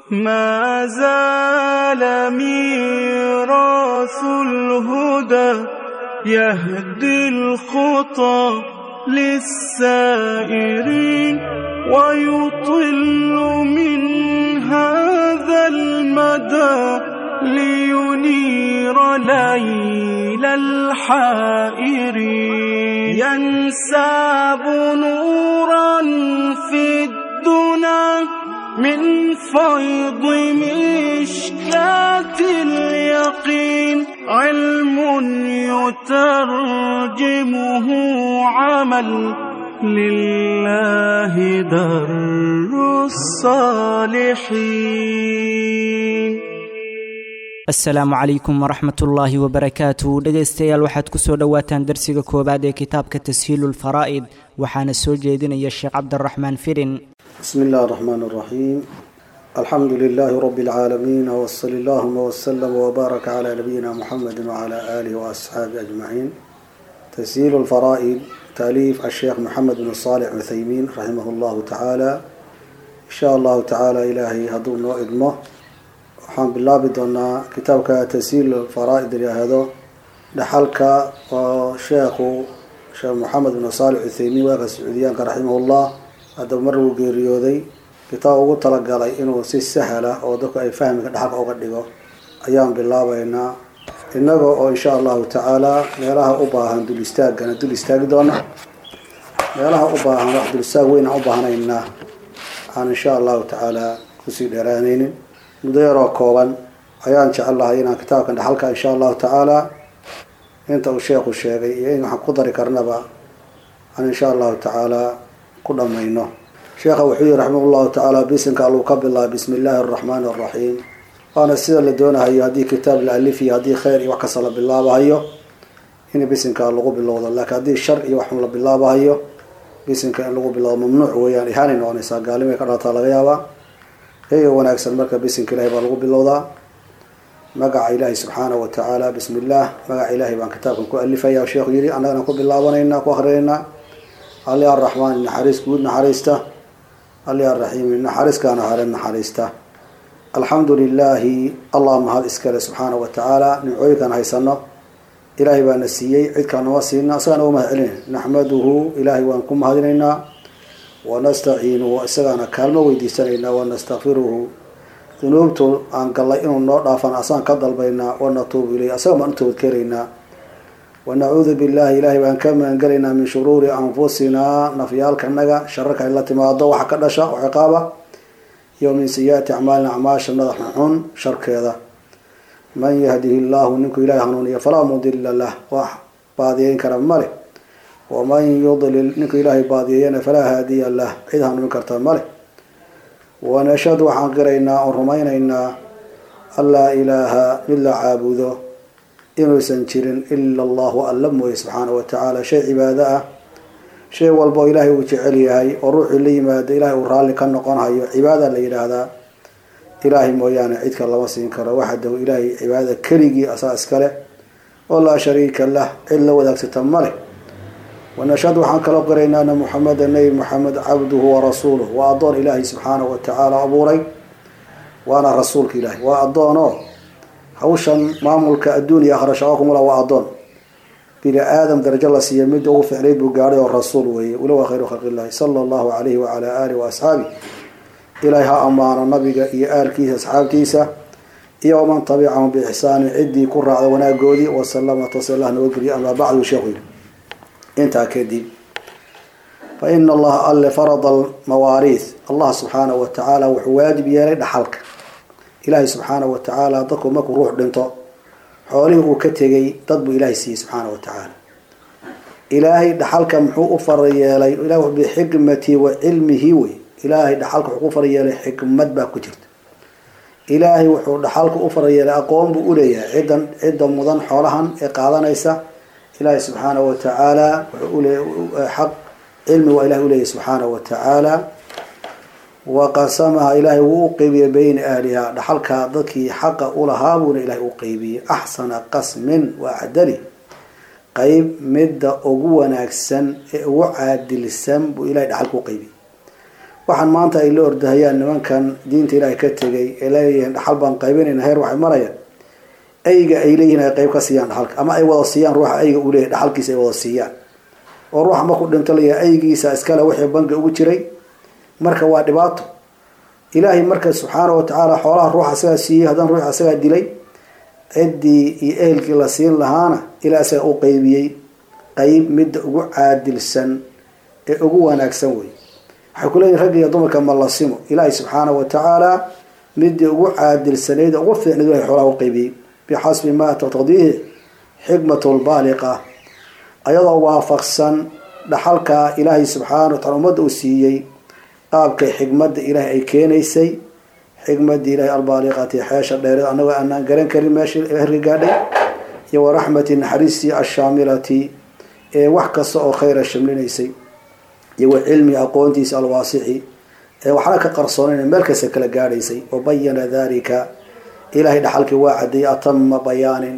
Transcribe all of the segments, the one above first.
ما زال ميراث الهدى يهدي الخطى للسائرين ويطل من هذا المدى لينير ليل الحائرين ينساب نورا في الدنا من فيض مشكاة اليقين علم يترجمه عمل لله در الصالحين asalaamu calaykum waraxmat ullaahi wabarakaatu dhegaystayaal waxaad ku soo dhowaataan darsiga koowaad ee kitaabka tashiilulfaraa'id waxaana soo jeedinaya sheekh cabdiraxmaan firin بسم الله الرحمن الرحيم الحمد لله رب العالمين وصل اللهم وسلم وبارك على نبينا محمد وعلى آله وأصحابه أجمعين تسهيل الفرائض تأليف الشيخ محمد بن صالح عثيمين رحمه الله تعالى إن شاء الله تعالى إلهي هدون وإدمه waxaan bilaabi doonaa kitaabka tashiil faraa'id yahdo dhaxalka oo sheekhu sheekh maxamed bin saalix cutheymiin waaqa sacuudiyaanka raximahullah haddaba mar uu geeriyooday kitaab ugu talagalay inuu si sahla oo dadku ay fahmiga dhaxalka uga dhigo ayaan bilaabeynaa innaga oo insha allahu tacaala meelaha u baahan dul istaagana dul istaagi doona meelaha u baahan wax dul istaag weyn aan u baahnaynaa aan insha allahu tacaala kusii dheeraaneynin muddo yaroo kooban ayaan jecel lahay inaan kitaabkan dhaxalka insha allahu tacaala inta uu sheekhu sheegay iyo in waxaan ku dari karnaba aan insha allahu tacaala ku dhamayno sheekha wuxuu yihi raximah llahu tacaala bisinka alluu ka bilaabay bismi illaahi araxmaani araxiim waana sida la doonahayo haddii kitaab la alifiyo haddii khayr iyo wax kasta la bilaabahayo in bisinka lagu bilowdo laakiin haddii shar iyo wax la bilaabahayo bisinka in lagu bilowdo mamnuuc weeyaan ihaanay noqonaysaa gaalimay ka dhalataa laga yaabaa eega wanaagsan marka bisinka ilahay baa lagu bilowdaa magaca ilaahi subxaanahu wa tacaala bismi illaah magaca ilaahay baan kitaabkan ku alifaya sheekhu yihi annagana ku bilaabanayna ku akrinaynaa ali araxmaan naxariis guud naxariista ali araxiim naxariiskaana hare naxariista alxamdu lilaahi allah mahad iskale subxaanahu wa tacaala nimcooyinkaan haysano ilaahay baana siiyey cidkaan nama siina isagaan uga mahad celina naxmaduhu ilaahay waan ku mahadinaynaa wanastaciinuhu isagaana kaalmo weydiisanaynaa wanastakfiruhu dunuubtu aan gallay inuu noo dhaafan asaan ka dalbaynaa wanatuubu ileyh asaga baan u toobadkeenaynaa wanacuudu billahi ilaahay baan ka magangelaynaa min shuruuri anfusinaa nafyaalkanaga shararka ay la timaado waxa ka dhasha oo ciqaaba iyo min sayi-aati acmaalina acmaasha madaxa xun sharkeeda man yahdihi llahu ninkuu ilahay hanuuniya falaa mudila lah wax baadiyeyn kara male waman yudlil ninkuu ilaahay baadiyeeyana falaa haadiya lah cid hanuunin karta male wanashhadu waxaan qiraynaa oon rumaynaynaa an laa ilaaha mid la caabudo inuusan jirin ila allahu alla mooye subxaana wa tacaala shay cibaado ah shay walba oo ilaahay uu jecel yahay oo ruuxii la yimaado ilaahay uu raalli ka noqonhayo cibaada la yidhaahdaa ilaahay mooyaane cidka lama siin karo waxadahu ilaahay cibaadada keligii asaa iskale oo laa shariika lah cid la wadaagsata male wanashhadu waxaan kaloo qiraynaa ana muxameda nebi moxamed cabduhu warasuuluh waa addoon ilaahay subxaanahu wa tacaala abuuray waana rasuulka ilaahay waa addoonoo hawshan maamulka adduun iyo akhra shaqo kumula waa addoon bini aadam darajo la siiya midda ugu ficnayd buu gaadhay oo rasuul weeye walowa khayru khalqi illahi sala allahu calayhi wacala aalihi wa asxaabih ilaahay ha ammaano nabiga iyo aalkiisa asxaabtiisa iyo waman tabicahum biixsaanin ciddii ku raacda wanaagoodii wasalama taslah nabadgeliya amaa bacdu sheekhu yidhi intaa kadib fa ina allaha alle farada almawaariith allah subxaanahu wa tacaala wuxuu waajib yeelay dhaxalka ilaahay subxaanahu wa tacaala dadku markuu ruux dhinto xoolihii uu ka tegay dad buu ilaahay siiyey subxaana wa tacaala ilaahay dhaxalka muxuu u fara yeelay ilah bixikmati wa cilmihi wey ilaahay dhaxalka wuxuu ku fara yeelay xikmad baa ku jirta ilaahay wuxuu dhaxalka u fara yeelay aqoon buu uleeyahay ciddan cidda mudan xoolahan ee qaadanaysa ilaahay subxaana wa tacaala wuxuu ule xaq cilmi waa ilahay uleeyahay subxaana wa tacaala wa qasamaha ilaahay wuu u qeybiyey bayna ahliha dhaxalka dadkii xaqa ulahaa buuna ilaahay u qeybiyey axsana qasmin wa acdali qeyb midda ugu wanaagsan ee ugu caadilsan buu ilahay dhaxalka u qeybiyey waxaan maanta ay la ordahayaan nimankan diinta ilaahay ka tegay ee leeyihiin dhaxal baan qaybinayna heer waxay marayaan ayga ay leeyihiin ay qayb ka siiyaan dhaxalka ama ay wada siiyaan ruuxa ayga uu leeyahy dhaxalkiisa ay wada siiyaan oo ruuxa markuu dhinto layahay aygiisa iskale wixii bangi ugu jiray marka waa dhibaato ilaahay marka subxaana wa tacaala xoolaha ruuxa isagaa siiyey haddana ruuxa isagaa dilay ciddii iyo ehelkii la siin lahaana ilaa isaga u qeybiyey qeyb midda ugu caadilsan ee ugu wanaagsan wey waxay ku leeyihin ragga iyo dumarka ma la simo ilaahay subxaana wa tacaala midii ugu caadilsanayd ugu fiicnayd ilahay xoolaha u qeybiyey bixasbi ma taqtadiihi xikmatu lbaaliqa ayadoo waafaqsan dhaxalka ilaahay subxaana wa tacala ummadda uu siiyey qaabkay xikmadda ilaahay ay keenaysay xikmadii ilahay albaaliqati xeesha dheereed annagoo aanaan garan karin meesha herka gaadhay iyo waraxmati naxariistii ashaamilati ee wax kasta oo khayra shamlinaysay iyo wa cilmi aqoontiisa alwaasixi ee waxna ka qarsoonayn meel kasta kala gaadhaysay wabayana dalika ilaahay dhaxalkii waa cadeeyey atama bayaanin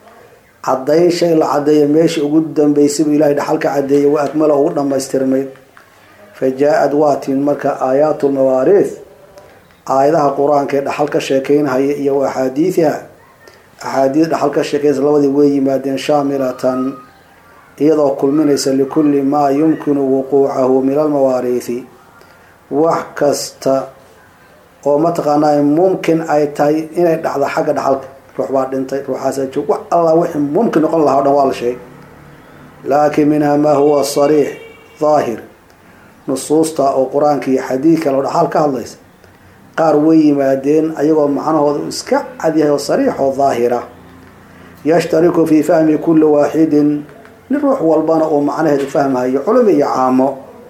cadayn shay la cadeeya meeshii ugu dambeysay buu ilahay dhaxalka cadeeyey wa akmala ugu dhamaystirmay fa jaa-ad waa tin marka aayaatu lmawaariith aayadaha qur-aanka ee dhaxal ka sheekeynhaya iyo wa axaadiidiha axaadiis dhaxal ka sheekeynaysa labadii way yimaadeen shaamilatan iyadoo kulminaysa likulli maa yumkinu wuquucahu min almawaariithi wax kasta oo mataqaanaa mumkin ay tahay inay dhacdo xagga dhaxalka ruux baa dhintay ruuxaasa joog wax allah wixii mumkin noqon lahaa o dhan waa la sheegay laakiin minha maa huwa sariix daahir nusuusta oo qur-aanka iyo xadiidka loo dhaxaal ka hadlaysa qaar way yimaadeen ayagoo macnahooda uu iska cadyahay oo sariix oo daahira yashtariku fii fahmi kulli waaxidin nin ruux walbana uu macnaheedu fahmayo culumi iyo caamo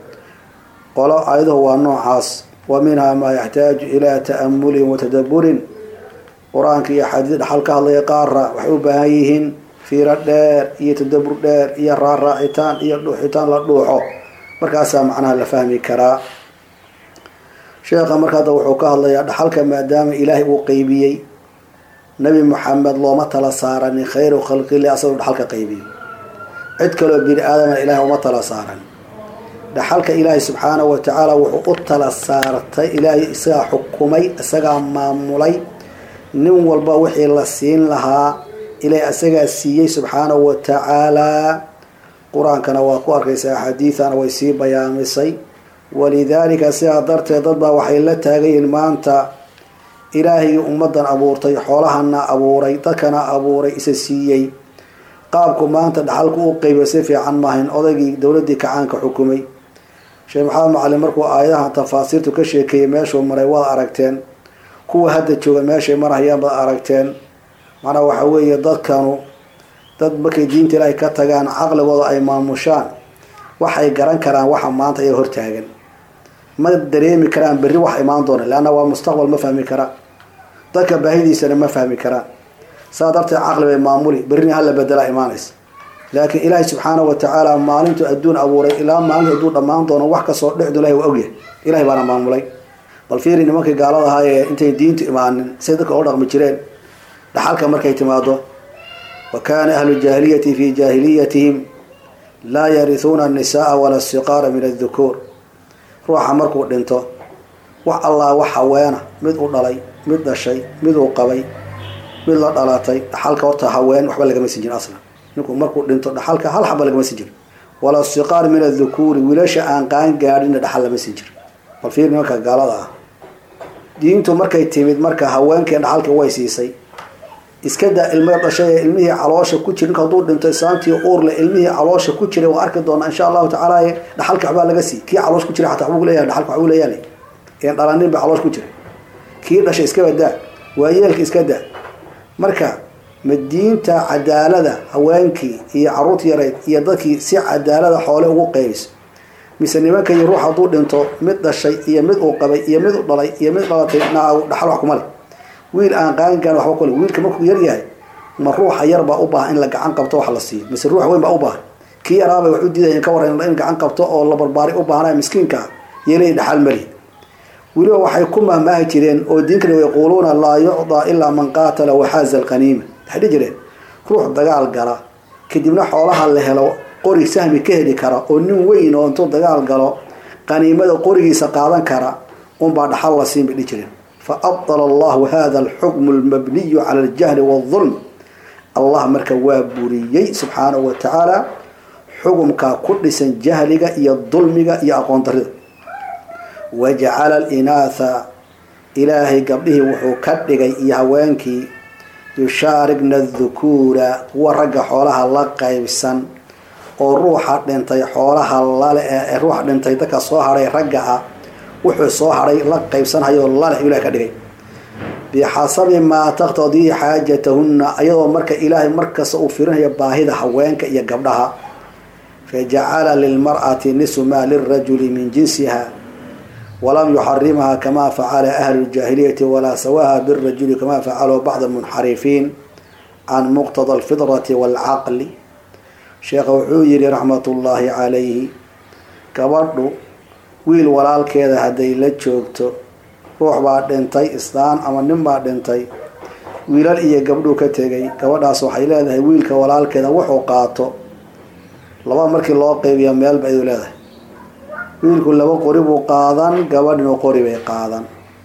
qolo ayaduhu waa noocaas wa minha maa yaxtaaju ilaa ta'amulin wa tadaburin qur-aanka iyo xadiis dhaxal ka hadlaya qaara waxay u baahan yihiin fiiro dheer iyo tadabur dheer iyo raaraacitaan iyo dhuuxitaan la dhuuxo markaasaa macnaha la fahmi karaa sheekha marka hadda wuxuu ka hadlayaa dhaxalka maadaama ilaahay uu qeybiyey nabi maxamed looma tala saaranin khayru khalqillah asagoo dhaxalka qeybiyo cid kaloo bini aadamna ilaahay uma tala saaran dhaxalka ilaahay subxaanahu wa tacaala wuxuu u tala saartay ilaahay isagaa xukumay isagaa maamulay nin walba wixii la siin lahaa ilaahay isagaa siiyey subxaanahu wa tacaalaa qur-aankana waa ku arkaysaa axaadiidana way sii bayaamisay walidaalika sidaa darteed dad baa waxay la taagan yihiin maanta ilaahayii ummadan abuurtay xoolahana abuuray dadkana abuuray isa siiyey qaabku maanta dhaxalku u qeybiyo si fiican maahayn odaygii dowladii kacaanka xukumay sheekh maxamed macalin markuu aayadahan tafaasiirtu ka sheekeeyey meeshuu maray waad aragteen kuwa hadda jooga meeshay marhayaan baad aragteen macnaha waxa weeye dadkanu dad markay diinta ilaahay ka tagaan caqligooda ay maamushaan waxay garan karaan waxa maanta ay hortaagan ma dareemi karaan berri wax imaan doona leanna waa mustaqbal ma fahmi karaan dadka baahidiisana ma fahmi karaan saa darteed caqli bay maamuli berrina hala bedelaa imaanaysa laakiin ilaahay subxaanahu wa tacaala maalintuu adduun abuuray ilaa maalintu hadduu dhammaan doono wax kasoo dhexdu ilahay waa ogyahay ilahay baana maamulay bal fiiri nimankii gaalada ahaa ee intay diintu imaanin say dadka u dhaqmi jireen dhaxalka markay timaado wa kaana ahlu jaahiliyati fii jaahiliyatihim laa yarihuuna annisaaa wala siqaara min addukuur ruuxa markuu dhinto wax allah wax haweena mid u dhalay mid dhashay mid uu qabay mid la dhalatay dhaxalka horta haween waxba lagama sin jirin aslan ninku markuu dhinto dhaxalka hal xaba lagama sin jirin wala siqaar min adhukuuri wiilasha aan qaan gaadhina dhaxal lama sin jirin bal fiir nimanka gaalada ah diintu markay timid marka haweenkii dhaxalka way siisay iska daa ilmada dhashay ee ilmihii caloosha ku jira ninku hadduu dhinto islaantii uurle ilmihii caloosha ku jiray waa arki doonaa insha allahu tacaala dhaxalka waxbaa laga sii kii caloosh ku jira xataa waxbuu leeyahay dhaxalka waxbuu leeyahay een dhalanin ba caloosh ku jira kii dhashay iska badaa waayeelka iska daa marka ma diinta cadaalada haweenkii iyo caruurta yareyd iyo dadkii si cadaalada xoole ugu qeybiso mise nimanka iyo ruux hadduu dhinto mid dhashay iyo mid uu qabay iyo mid u dhalay iyo mid dhalatay naagu dhaxal wax kuma le wiil aan qaangaan waxba kule wiilka markuu yar yahay ma ruuxa yar baa u baahan in la gacan qabto wax la siiyo mise ruux weyn baa u baahan kii yaraabay wax u diidayan ka waran in gacan qabto oo la barbaari u baahnaya miskiinka yeelay dhaxal mali weliba waxay ku mahmaahi jireen oo diinkana yaquuluuna laa yucdaa ilaa man qaatala waxaaza alqaniima waxay dhihi jireen ruux dagaal gala kadibna xoolaha la helo qori sahmi ka heli kara oo nin weyn oo intuu dagaal galo qaniimada qorigiisa qaadan kara unbaa dhaxal la siin bay dhihi jireen fa abdala allahu hada alxukmu almabniyu cala aljahli waalظulm allah marka waa buriyey subxaanahu wa tacaala xukumkaa ku dhisan jahliga iyo dulmiga iyo aqoon darida wajacala alinaatha ilaahay gabdhihii wuxuu ka dhigay iyo haweenkii yushaarigna adukuura kuwa ragga xoolaha la qaybsan oo ruuxa dhintay xoolaha lale ee ruuxa dhintay dadka soo hadhay ragga ah wuxuu soo hadhay la qaybsanhayo lale ilahay ka dhigay bixasabi maa taqtadii xaajatahunna ayadoo marka ilaahay markasta uu firinaya baahida haweenka iyo gabdhaha fajacala lilmar'ati nisu maa lirajuli min jinsiha walam yuxarimha kama facala ahlu ljaahiliyati walaa sawaha birajuli kama facaluu bacd munxarifiin can muqtada alfidrati waalcaqli sheekha wuxuu yihi raxmatullaahi calayhi gabadhu wiil walaalkeeda hadday la joogto ruux baa dhintay islaan ama nin baa dhintay wiilal iyo gabdhuu ka tegay gabadhaas waxay leedahay wiilka walaalkeeda wuxuu qaato laba markii loo qeybiya meelba ayuu leedahay wiilku laba qori buu qaadan gabadhinu qori bay qaadan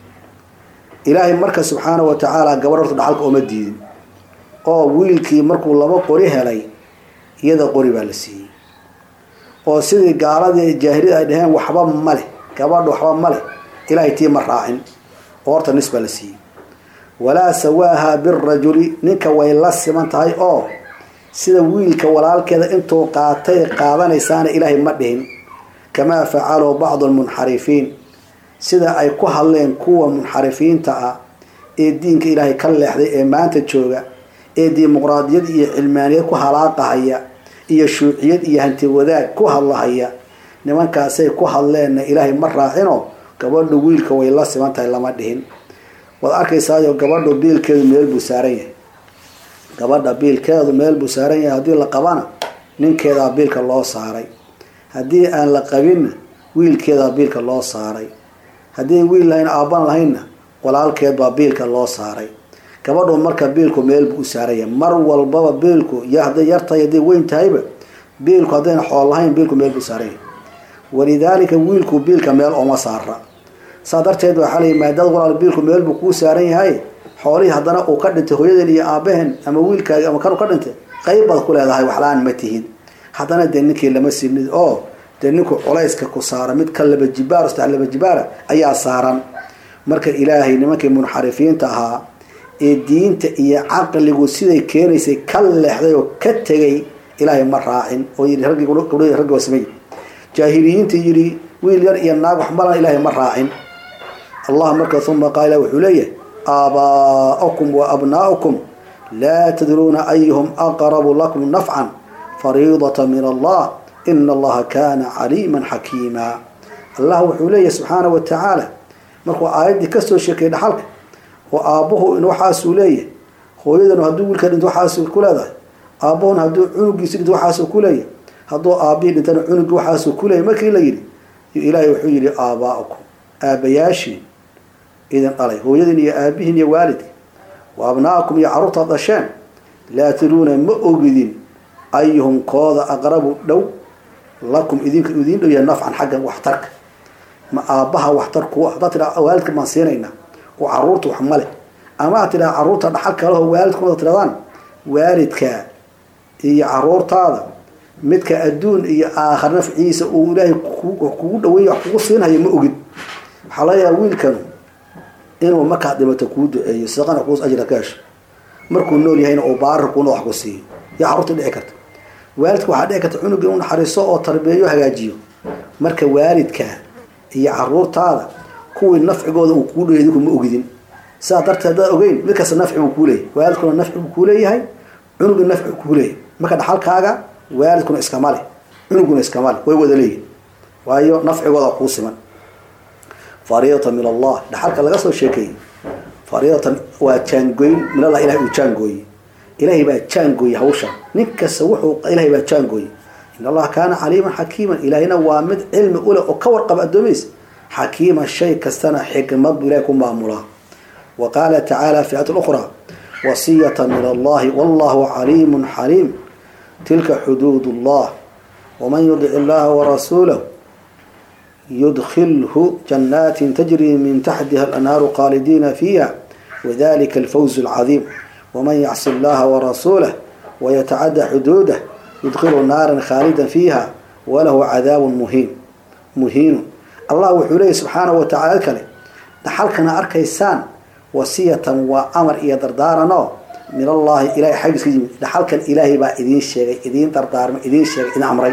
ilaahay marka subxaana wa tacaala gabadh horta dhaxalka ooma diidin oo wiilkii markuu laba qori helay iyada qori baa la siiyey oo sidii gaaladii jaahiliyada ay dhaheen waxba ma leh gabadha waxba ma leh ilaahay tii ma raacin oo horta nis baa la siiyey walaa sawaaha birajuli ninka way la siman tahay oo sida wiilka walaalkeeda intuu qaatay qaadanaysaana ilaahay ma dhihin kamaa facaluu bacdu almunxarifiin sida ay ku hadleen kuwa munxarifiinta ah ee diinka ilaahay ka leexday ee maanta jooga ee dimuqraadiyad iyo cilmaaniyad ku halaaqahaya iyo shuuciyad iyo hanti wadaag ku hadlahaya nimankaasay ku hadleenna ilaahay ma raacino gabadhu wiilka way la siman tahay lama dhihin waad arkaysaayo gabadhu biilkeedu meel buu saaran yahay gabadha biilkeedu meel buu saaran yahay haddii la qabana ninkeedaa biilka loo saaray haddii aan la qabinna wiilkeedaa biilka loo saaray haddii wiil lahayn aaban lahaynna walaalkeed baa biilka loo saaray gabadhu marka biilku meel buu u saaran yahay mar walbaba biilku y hadday yartahay hadday weyn tahayba biilku haddayna xool lahayn biilku meel buu saaran yahay walidaalika wiilku biilka meel ooma saara saa darteed waxaa layi maadaad walaal biilku meel buu kuu saaran yahay xoolihii haddana uu ka dhintay hooyadeen iyo aabaheen ama wiilkaagi ama kanu ka dhintay qayb baad ku leedahay waxla-aan ma tihid haddana dee ninkii lama sinid oo dee ninku culayska ku saara mid ka laba jibaar saddex laba jibaara ayaa saaran marka ilaahay nimankii munxarifiinta ahaa ee diinta iyo caqligu siday keenaysay ka leexday oo ka tegay ilaahay ma raacin oo yii raggi gabdhahii raggi waa samey jaahiliyiinta yidhi wiil yar iyo naag wax malan ilaahay ma raacin allah marka uma qaala wuxuu leeyahay aabaa'ukum wa abnaa'ukum laa tadruuna ayuhum aqrabu lakum nafcan fariidata min allah ina allaha kaana caliiman xakiima allah wuxuu leeyahay subxaana wa tacaala markuu aayaddii kasoo sheekayay dhaxalka oo aabbuhu in waxaasuu leeyahay hooyadanu hadduu wiilka dhinto waxaasuu ku leedahay aabbuhuna hadduu cunugiisi dhinto waxaasuu ku leeyahay hadduu aabbihii dhintana cunugii waxaasuu ku leeyahay markii la yidhi ilaahay wuxuu yidhi aabaa'ukum aabayaashiin idin dhalay hooyadiin iyo aabihiin iyo waalidki wa abna'akum iyo carruurtaad dhasheen laa tadruuna ma ogidin ayuhum kooda aqrabu dhow lakum idinka idiin dhow yahay nafcan xaggan waxtarka ma aabbaha waxtar kuwa haddaad tidhaha waalidka baan siinaynaa oo carruurta wax ma leh ama aad tidhaha carruurta dhaxal kaleho waalidkooda tidhahdaan waalidka iyo carruurtaada midka adduun iyo aakhar nafciisa uu ilaahay kugu dhaweey wax kugu siinhayo ma ogid waxaa laga yaaba wiilkanu inuu markaad dhimato kuu duceeyo sadaqana kuus ajra ka hesho markuu nool yahayna uu baarir kuuna wax ku siiyo yaa carruurta dhici karta waalidka waxaa dhici karta cunuga inuu naxariiso oo tarbeeyo hagaajiyo marka waalidka iyo caruurtaada kuwii nafcigooda uu kuu dhoyay idinku ma ogidin sidaa darteed haddaad ogeyn mid kasta nafci buu kuu leeyahay waalidkuna nafci buu kuu leeyahay cunugii nafci buu kuu leeyahay marka dhaxalkaaga waalidkuna iskama leh cunuguna iskama leh way wada leeyihin waayo nafcigooda kuu siman fariidatan min allah dhaxalka laga soo sheekeeyey fariidatan waa jaangoyn min allah ilahay uu jaangooyey ilaahay baa jaangooyey hawshan nin kasta wuxuu ilahay baa jaangooyey in allaha kaana caliiman xakiiman ilaahayna waa mid cilmi uleh oo ka warqaba addoomihiisa xakiiman shay kastana xikmad buu ilahay ku maamulaa wa qaala tacaala fi aayat ukhraa wasiyata min allahi wallahu caliimun xaliim tilka xuduud allah waman yudic illaha warasuulahu yudkhilhu janaatin tajri min taxtiha alanhaaru khaalidiina fiiha wadalika alfawz alcadiim waman yacsi allaha warasuulah wayatacadda xuduudah yudkhilu naaran khaalidan fiiha walahu cadaabun muhiin muhiinu allah wuxuu leeyahy subxaanahu watacala kale dhaxalkana arkaysaan wasiyatan waa amar iyo dardaaranoo min allahi ilahay xaggiis ka yimid dhaxalkan ilaahay baa idiin sheegay idiin dardaarmay idiin sheegay idin amray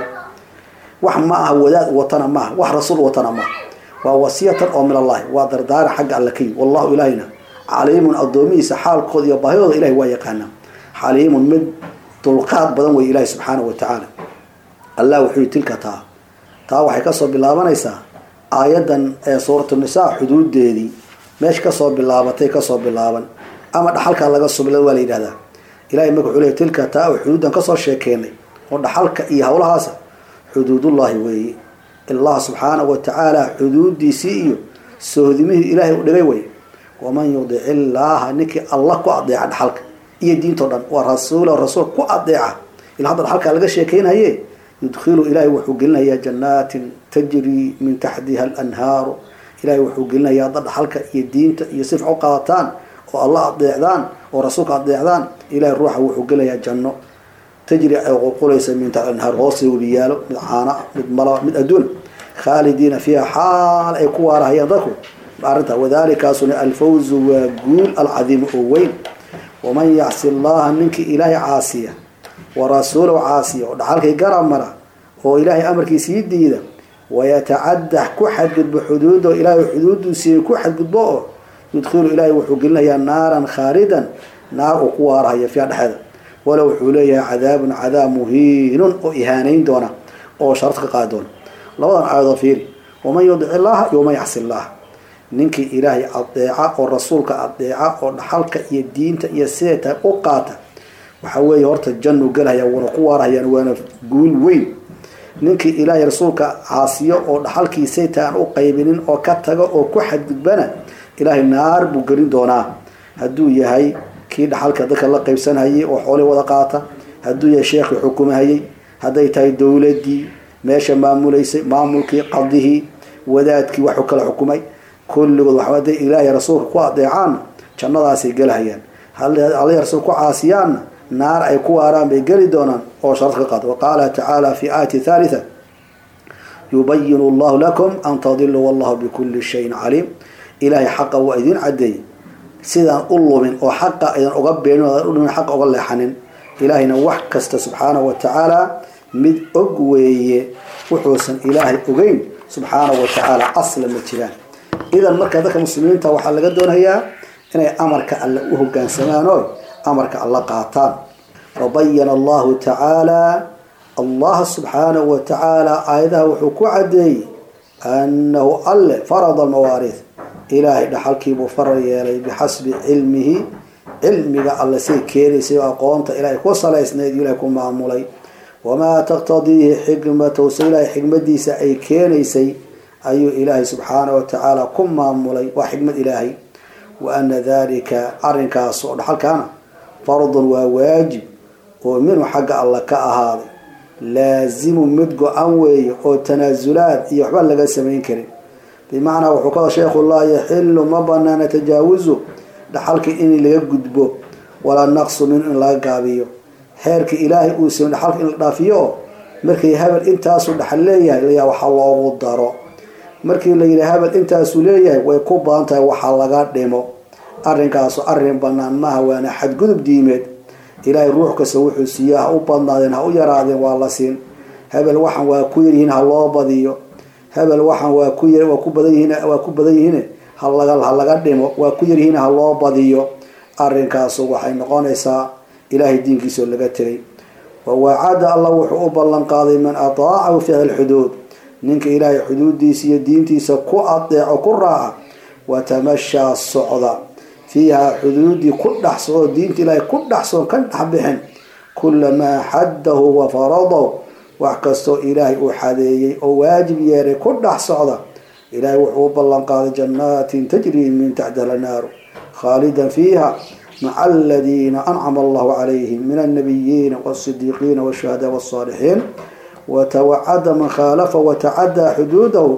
wax ma aha wadaad watana maaha wax rasuul watana maaha waa wasiyatan oo min allahi waa dardaaran xagga alle ka yimid wallahu ilaahayna caliimun addoomihiisa xaalkooda iyo baahidooda ilahay waa yaqaanaa xaliimun mid dulqaad badan wey ilahi subxaanahu watacaala allah wuxuu yihi tilka taa taa waxay kasoo bilaabanaysaa aayadan ee suuratu nisaa xuduudeedii meesha kasoo bilaabatay kasoo bilaaban ama dhaxalkaa laga subla waa la yidhahdaa ilahay marka wuxuu leey tilka taa oo xuduudan kasoo sheekeynay oo dhaxalka iyo howlahaasa xuduudullahi weeye allah subxaanahu watacaala xuduudiisii iyo sohdimihii ilaahay u dhigay wey waman yudic illaaha ninkii allah ku adeeca dhaxalka iyo diintao dhan waa rasuula rasuul ku adeeca ila hadda dhaxalkaa laga sheekeynaye yudkhilu ilahay wuxuu gelinayaa janaatin tajrii min taxtiha alanhaaru ilahay wuxuu gelinayaa dad dhaxalka iyo diinta iyo sifca u qaadataan oo allah adeecdaan oo rasuulka adeecdaan ilahay ruuxa wuxuu gelayaa janno tajri ay qulqulaysa min taxti anhaar hoosta weliyaalo mid caana mid malaba mid adduuna khaalidiina fiiha xaal ay ku waarahayaan dadku arrinta wadalikaasuna alfawzu waa guul alcadiimu oo weyn waman yacsi allaha ninkii ilaahay caasiya warasuulahu caasiya oo dhaxalkay garab mara oo ilaahay amarkiisii diida wayatacadax ku xadgudbo xuduudo ilaahay xuduudiisii ku xadgudbo oo yudkhilu ilaahay wuxuu gelinayaa naaran khaalidan naar uu ku waarahaya fiiha dhexeeda walow wuxuu leeyahay cadaabun cadaab muhiinun oo ihaaneyn doona oo sharad ka qaadi doona labadan aayadoo fiiri waman yudic illaha iyo waman yacsi illaha ninkii ilaahay adeeca oo rasuulka adeeca oo dhaxalka iyo diinta iyo siday tahay u qaata waxa weeye horta jannu gelhaya wana ku waarahayaan waana guul weyn ninkii ilaahay rasuulka caasiyo oo dhaxalkiisay tahay aan u qaybinin oo ka tago oo ku xadgudbana ilaahay naar buu gelin doonaa hadduu yahay kii dhaxalka dadka la qaybsanhayay oo xoolii wada qaata hadduu yahay sheekhii xukumahayay hadday tahay dowladii meesha maamulaysay maamulkii qadihii wadaadkii waxuu kala xukumay kulligood waxa haday ilaahay rasuulka ku adeecaanna jannadaasay gelahayaan hadday rasuulka ku caasiyaanna naar ay ku waaraan bay geli doonaan oo sharad ka qaado waqaala tacaala fi aayati thalitha yubayinu allahu lakum an tadiluu wallahu bikuli shayin caliim ilaahay xaqa waa idiin cadeeyey sidaan u lumin oo xaqa idan uga beenin o udhimin xaqa uga leexanin ilaahayna wax kasta subxaanahu wa tacaala mid og weeye wuxuusan ilaahay ogeyn subxaanahu wa tacaala asla ma jiraan idan marka dadka muslimiinta waxaa laga doonayaa inay amarka alle u hogaansamaan oo amarka alla qaataan fabayana allahu tacaala allah subxaanahu wa tacaala aayadaha wuxuu ku cadeeyey annahu alle farada almawaariid ilaahay dhaxalkiibuu farar yeelay bixasbi cilmihi cilmiga alle say keenaysay oo aqoonta ilaahay ku salaysnayd ilaahay ku maamulay wamaa taqtadiihi xikmatahu se ilaahay xikmadiisa ay keenaysay ayuu ilaahay subxaanahu wa tacaala ku maamulay waa xikmad ilaahay wa ana dalika arrinkaas oo dhaxalkaana fardun waa waajib oo minhu xagga alla ka ahaaday laazimu mid go-an weeye oo tanaasulaad iyo waxba laga samayn karin bimacnaa wuxuu ka sheekhu laa yaxilu ma banaana tajaawuzu dhaxalka in laga gudbo walaa naqsu min in laga gaabiyo xeerka ilaahay uu siyo dhaxalka in la dhaafiyo oo markii habel intaasuu dhaxal leeyahay layaa waxa loogu daro markii la yidhi habel intaasuu leeyahay way ku badan tahay waxa laga dhimo arrinkaasu arrin banaan maaha waana xadgudub diimeed ilaahay ruux kasta wuxuu siiya ha u badnaadeen ha u yaraadeen waa la siin hebel waxan waa ku yaryihiin ha loo badiyo hebel waxan waa ku yar waa ku badan yihiin waa ku badan yihiin ha laga ha laga dhimo waa ku yaryihiin ha loo badiyo arrinkaasu waxay noqonaysaa ilaahay diinkiisao laga tegay wawacada allah wuxuu u ballan qaaday man ataacahu fi hada lxuduud ninka ilaahay xuduudiisa iyo diintiisa ku adeeco ku raaca watamashaa socda fiiha xuduudii ku dhex socdo diinta ilaahay ku dhex socdo ka dhex bixin kulamaa xaddahu wa faradahu wax kastoo ilaahay uu xadeeyey oo waajib yeeray ku dhex socda ilaahay wuxuu u ballan qaaday jannaatin tajrii min taxtiha lanaaru khaalidan fiiha maca aladiina ancama allahu calayhim min alnabiyiina wasidiiqiina washuhadaa wasaalixiin watawacada man khaalafa watacadaa xuduudahu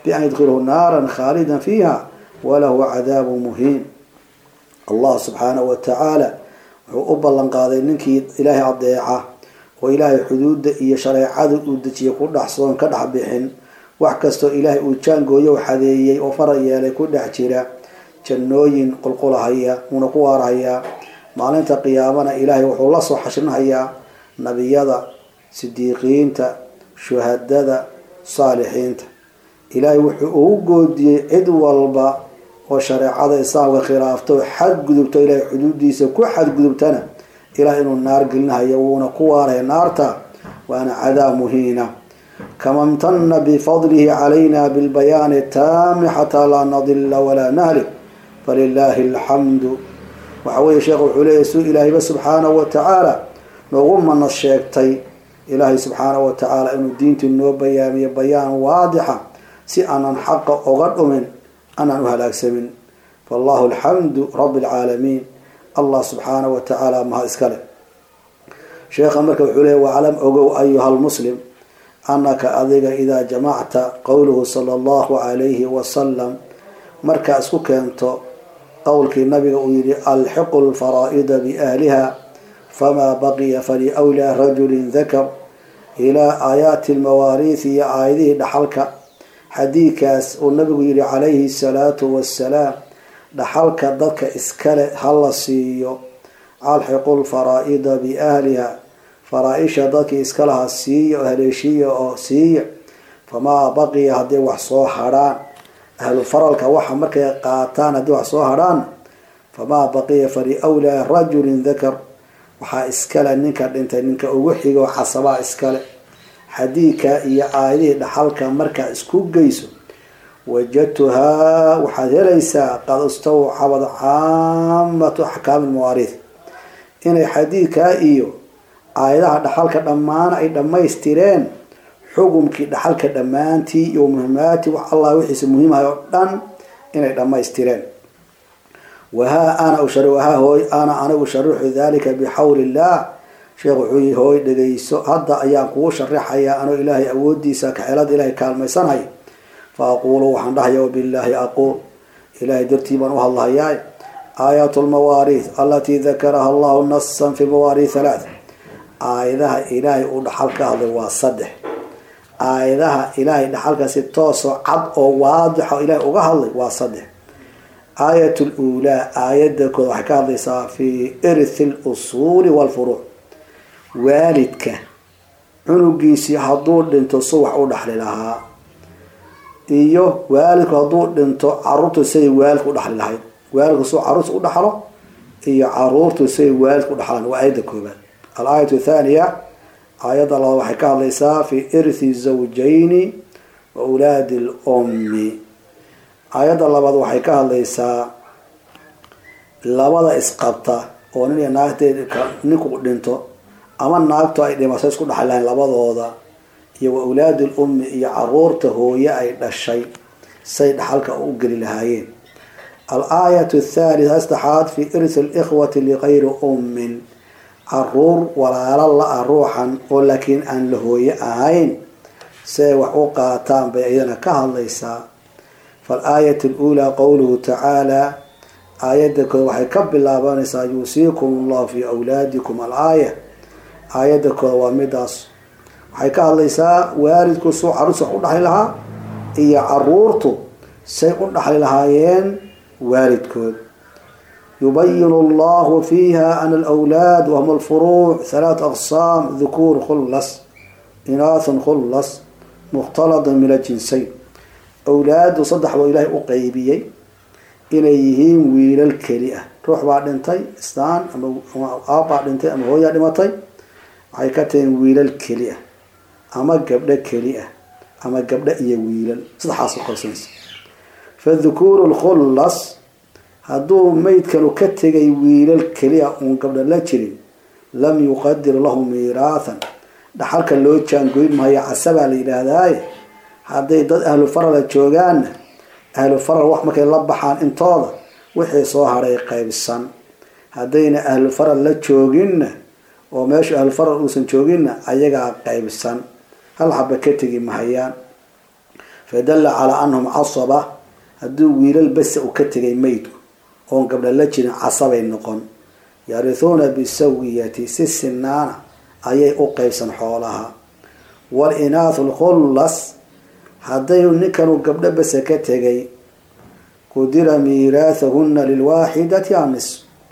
bian yadkhilhu naaran khaalidan fiiha walahu cadaabu muhiin allah subxaanahu wa tacaala wuxuu u ballan qaaday ninkii ilaahay adeeca oo ilaahay xuduudda iyo shareecada uu dejiye ku dhexsoon ka dhex bixin wax kastoo ilaahay uu jaangooyo u xadeeyey oo fara yeelay ku dhex jira jannooyin qulqulahaya uuna ku waarhayaa maalinta qiyaamana ilaahay wuxuu la soo xashrinhayaa nabiyada sidiiqiyiinta shuhadada saalixiinta ilaahay wuxuu ugu goodiyey cid walba oo shareecada islaamka khilaafto xadgudubto ilaahay xuduudiisa ku xadgudubtana ilaah inuu naar gelinahayo wuuna ku waaraya naarta waana cadaab muhiina kama imtana bifadlihi calayna bilbayaani taami xataa laa nadila walaa nahlik falilaahi alxamdu waxa weeye sheekh wuxuu leeyahy su ilaahayba subxaanahu wa tacaala noogu mana sheegtay ilaahay subxaanahu wa tacaala inuu diintii noo bayaamiyo bayaan waadixa si aanan xaqa oga dhumin aanan u halaagsamin fallahu alxamdu rabi alcaalamiin allah subxaanahu wa tacaala mahad iskale sheekha marka wuxuu leeya waclam ogow ayuha lmuslim anaka adiga idaa jamacta qowluhu sala allahu calayhi wasalam markaa isku keento qowlkii nabiga uu yihi alxiqu lfaraa'ida biahliha famaa baqiya faliwlaa rajulin dakar ilaa aayaati lmawaariith iyo aayadihii dhaxalka xadiidkaas uu nabigu yihi calayhi salaatu wassalaam dhaxalka dadka iskale hala siiyo alxiqu lfaraa'ida biahliha faraa-isha dadkii iskalaha siiya oo haleeshiya oo siiya famaa baqiya hadday wax soo hadhaan ahlu faralka waxa markay qaataan haddii wax soo hadhaan famaa baqiya faliwlaa rajulin dakar waxaa iskale ninka dhintay ninka ugu xigo casabaa iskale xadiidka iyo aayadihii dhaxalka markaa isku geyso wajadtuhaa waxaad helaysaa qad istawcabad caamatu axkaami lmawaariith inay xadiidkaa iyo aayadaha dhaxalka dhammaan ay dhammaystireen xukumkii dhaxalka dhammaantii iyo muhimaati wax allah wixiisa muhiimhay oo dhan inay dhammaystireen wahaa ana wahaa hooy ana anigu usharixu dalika bixawli illah sheekh wuxuu yihi hooy dhegayso hadda ayaan kugu sharaxayaa anoo ilaahay awoodiisa kaxeelada ilaahay kaalmaysanhay fa aquulu waxaan dhahaya wabillaahi aquul ilahay dartii baan u hadlahayaa aayaat lmawaariith alatii dakaraha allahu nasan fi mawaariith halaath aayadaha ilaahay uu dhaxal ka hadlay waa saddex aayadaha ilaahay dhaxalka si toosoo cad oo waadixa ilaahay uga hadlay waa saddex aayat luulaa aayada kood waxay ka hadlaysaa fi irthi lusuuli walfuruuc waalidka cunugiisii hadduu dhinto su wax u dhaxli lahaa iyo waalidku hadduu dhinto caruurtu siday waalidku udhaxli lahayd waalidku su caruurta u dhaxlo iyo caruurtu siday waalidku udhaxlaan waa aayadda koobaad alaayat thaniya aayadda labaad waxay ka hadlaysaa fi irthi zawjayni wa ulaadi lummi aayadda labaad waxay ka hadlaysaa labada isqabta oo nin iyo naagteed ninku dhinto ama naagtu ay dhimato isku dhaxli lahayn labadooda iyo wa ulaadi lummi iyo caruurta hooye ay dhashay say dhaxalka u geli lahaayeen alaayat thalita saddexaad fi irthi likhwati ligayri ummin caruur walaalo la-a ruuxan oo laakiin aan la hooye ahayn siay wax u qaataan bay iyadana ka hadlaysaa faalaayat luulaa qowluhu tacaala aayadda kood waxay ka bilaabanaysaa yuusiikum allahu fi awlaadikum alaaya aayadda kood waa midaas waxay ka hadlaysaa waalidku suu caruurta wax u dhaxli lahaa iyo caruurtu say u dhaxli lahaayeen waalidkood yubayinu allahu fiiha ana alwlaad wahum alfuruuc halaat aqsaam dhukuur khullas inaathun khullas mukhtaladun min ajinsayn awlaadu saddex buu ilaahay u qeybiyey inay yihiin wiilal keli ah ruux baa dhintay istaan ama aabbaa dhintay ama hooyaa dhimatay waxay ka tahiin wiilal keli ah ama gabdho keli ah ama gabdho iyo wiilal saddexaas uqabsanaysa fadhukuuru lkhullas hadduu maydkanu ka tegay wiilal keliya uun gabdho la jirin lam yuqadir lahu miiraathan dhaxalka loo jaangoyn maayo casabaa la yidhaahdaaye hadday dad ahlu farala joogaanna ahlu faral wax markay la baxaan intooda wixii soo hadhay qaybsan haddayna ahlu faral la jooginna oo meeshu ahlu faral uusan jooginna ayagaa qaybsan hal xaba ka tegi mahayaan fadalla calaa anahum casaba hadduu wiilal basa u ka tegay maydku oon gabdha la jirin casabay noqon yarithuuna bisawiyati si sinaana ayay u qeybsan xoolaha wal-inaathu lkhullas hadday ninkanu gabdho basa ka tegay qudira miiraathahuna lilwaaxidati anis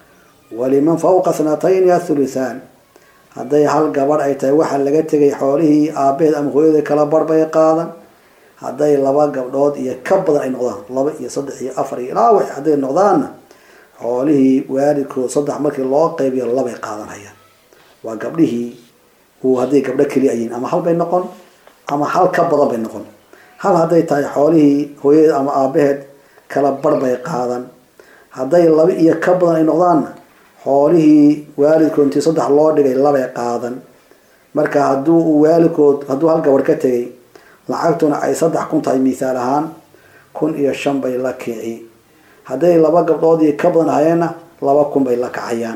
waliman fawqa thnatayni athuluthaan hadday hal gabadh ay tahay waxaa laga tegay xoolihii aabaheed ama hooyada kala barh bay qaadan hadday laba gabdhood iyo ka badan ay noqdaan laba iyo saddex iyo afar iyo ilaa wax hadday noqdaanna xoolihii waalidkood saddex markii loo qeybiyo labay qaadanayaan waa gabdhihii uu hadday gabdho keliya yihiin ama hal bay noqon ama hal ka badan bay noqon hal hadday tahay xoolihii hooyadeed ama aabaheed kala barh bay qaadan hadday laba iyo ka badan ay noqdaanna xoolihii waalidkood intii saddex loo dhigay labay qaadan marka hadduu uu waalidkood hadduu hal gabadh ka tegay lacagtuna ay saddex kun tahay mithaal ahaan kun iyo shan bay la kici hadday laba gabdhood iyo ka badan ahayeenna laba kun bay la kacayaan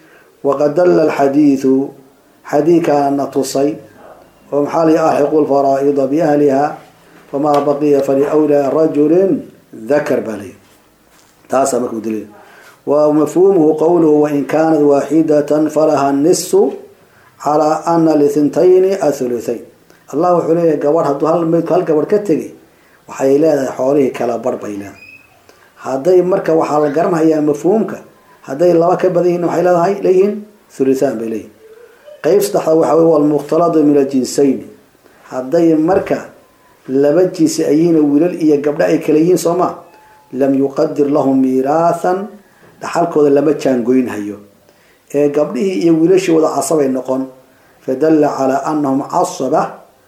waqad dalla alxadiidu xadiidkaana na tusay oo maxaa lii alxiqu lfaraa'ida biahliha famaa baqiya faliwlaa rajulin dakar baa lay taasaa markuu daliil wa mafhuumuhu qowluhu wain kaanat waaxidatan falaha nisu calaa ana lithintayni athuluthayn allah wuxuu leeyahay gabadh hadduu hal maydku hal gabadh ka tegay waxay leedahay xoolihii kala barh bay leedahay hadday marka waxaa la garanayaa mafhuumka hadday laba ka badan yihin waxay leedahay leeyihiin thuluthaan bay leeyihin qeyb saddexda waxa wey walmukhtaladu min aljinsayn hadday marka laba jinsi ayihiin wiilal iyo gabdho ay kala yihiin soo ma lam yuqadir lahum miiraathan dhaxalkooda lama jaangoynhayo ee gabdhihii iyo wiilashii wada casabay noqon fadalla calaa anahum casaba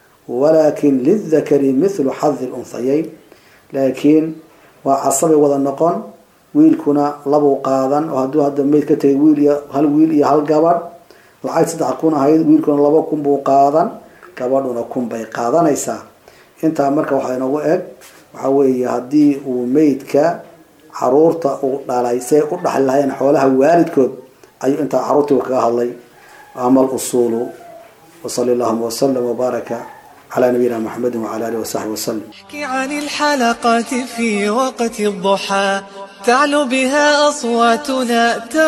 walakin lildakari mithlu xadi lunhayayn laakiin waa casabay wada noqon wiilkuna labuu qaadan oo hadduu hadda mayd ka tegay wiil iyo hal wiil iyo hal gabadh lacag saddex kun ahayd wiilkuna laba kun buu qaadan gabadhuna kun bay qaadanaysaa intaa marka waxaa inoogu eg waxa weeye haddii uu meydka caruurta uu dhalay see u dhaxli lahayeen xoolaha waalidkood ayuu intaa caruurtii kaga hadlay ama alusuulu wasali allahuma wasalam wbaaraka على نبينا محمد وعلى آله وصحبه وسلم احكي عن الحلقات في وقت الضحى تعلو بها أصواتنا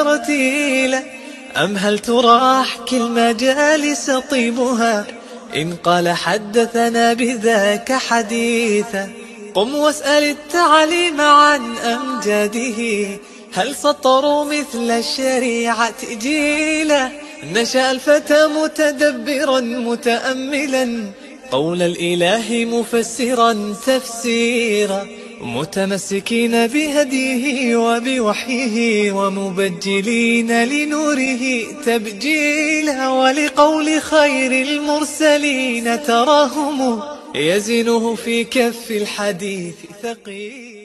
ترتيلا أم هل ترى أحكي المجالس طيبها إن قال حدثنا بذاك حديثا قم واسأل التعليم عن أمجاده هل سطروا مثل الشريعة جيلا نشأ الفتى متدبرا متأملا قول الإله مفسرا تفسيرا متمسكين بهديه وبوحيه ومبجلين لنوره تبجيلا ولقول خير المرسلين تراهم يزنه في كف الحديث ثقيلا